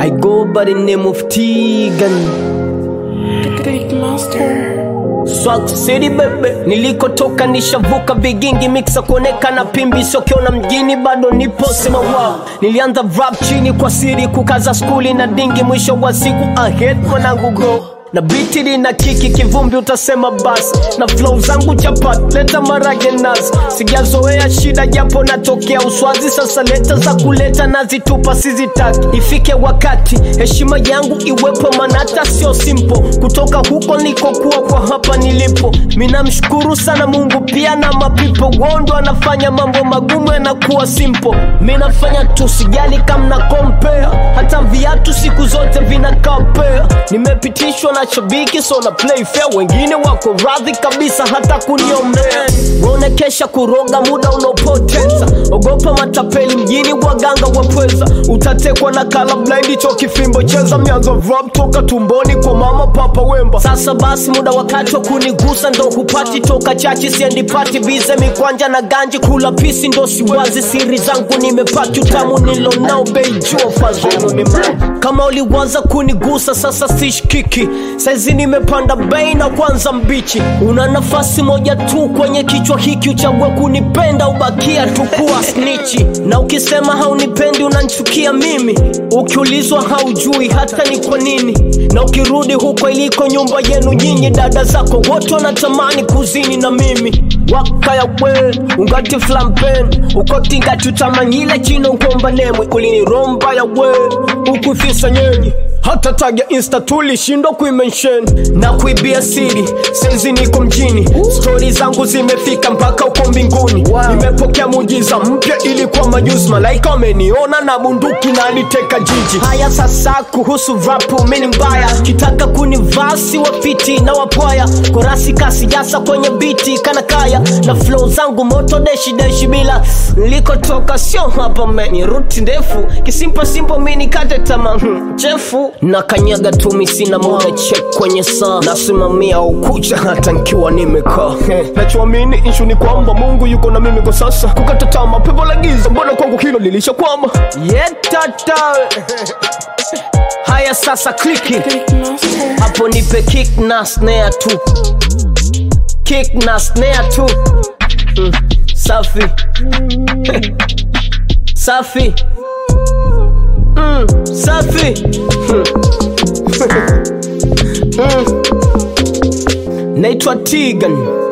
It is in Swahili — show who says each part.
Speaker 1: I go by the name of Tegan.
Speaker 2: Big Master.
Speaker 1: Swag City bebe, nilikotoka nishavuka vigingi mixa kuonekana pimbi sokiona mjini bado nipo sema wow. Nilianza rap chini kwa siri kukaza skuli na dingi, mwisho wa siku ahead mwanangu go na biti lina kiki kivumbi utasema basi na flow zangu chapat leta marage nazi sijazoea shida japo natokea uswazi sasa leta za kuleta nazitupa sizitaki ifike wakati heshima yangu iwepo manata sio simple kutoka huko nikokuwa kwa hapa nilipo minamshukuru sana mungu pia na mapipo wondo anafanya mambo magumu yanakuwa simple minafanya tu sijali kamna compare hata viatu siku zote vinakapea nimepitishwa na shabiki so na play fair wengine wako radhi kabisa hata kuniombea waonekesha kuroga muda unaopoteza ogopa matapeli mjini waganga wapweza utatekwa na kala blind cho kifimbo cheza mianzo rap toka tumboni kwa mama papa wemba sasa basi muda wakati wa kunigusa ndo hupati toka chachi siendi pati bize mikwanja na ganji kula pisi ndo siwazi siri zangu nimepati utamu nilonao bei jua fazenu ni mlango kama uliwaza kunigusa sasa sishkiki saizi nimepanda bei na kwanza mbichi una nafasi moja tu kwenye kichwa hiki uchague kunipenda ubakia tu kuwa snichi na ukisema haunipendi unanchukia mimi ukiulizwa haujui hata ni kwa nini na ukirudi huko iliko nyumba yenu nyinyi dada zako wote wanatamani kuzini na mimi wakaya we ungati flampen ukotingati utamanyile chino ngomba nemwe uliniromba ya we ukufisa nyenyi hata tag ya insta tulishindwa kuimention na kuibia siri saizi niko mjini stori zangu zimefika mpaka uko mbinguni wow. nimepokea mujiza mpya ilikuwa majuzi malaika wameniona na bunduki na aliteka jiji haya sasa kuhusu rapu mini mbaya kitaka kunivasi wafiti na wapwaya korasi kasi jasa kwenye biti kana kaya na flow zangu moto deshi deshi bila nilikotoka sio hapa meni ruti ndefu kisimpo simpo mini kate tama hmm, chefu na kanyaga tumi sina muda check kwenye saa nasimamia ukucha hata nkiwa nimekaa nachoamini ishu ni kwamba mungu yuko na mimi kwa sasa kukata tama pepo la giza mbona kwangu hilo lilisha kwama yetata haya sasa kliki
Speaker 2: Big Master.
Speaker 1: hapo nipe kick na snare tu kick na snare tu mm. safi safi mm. safi mm. mm. naitwa tigan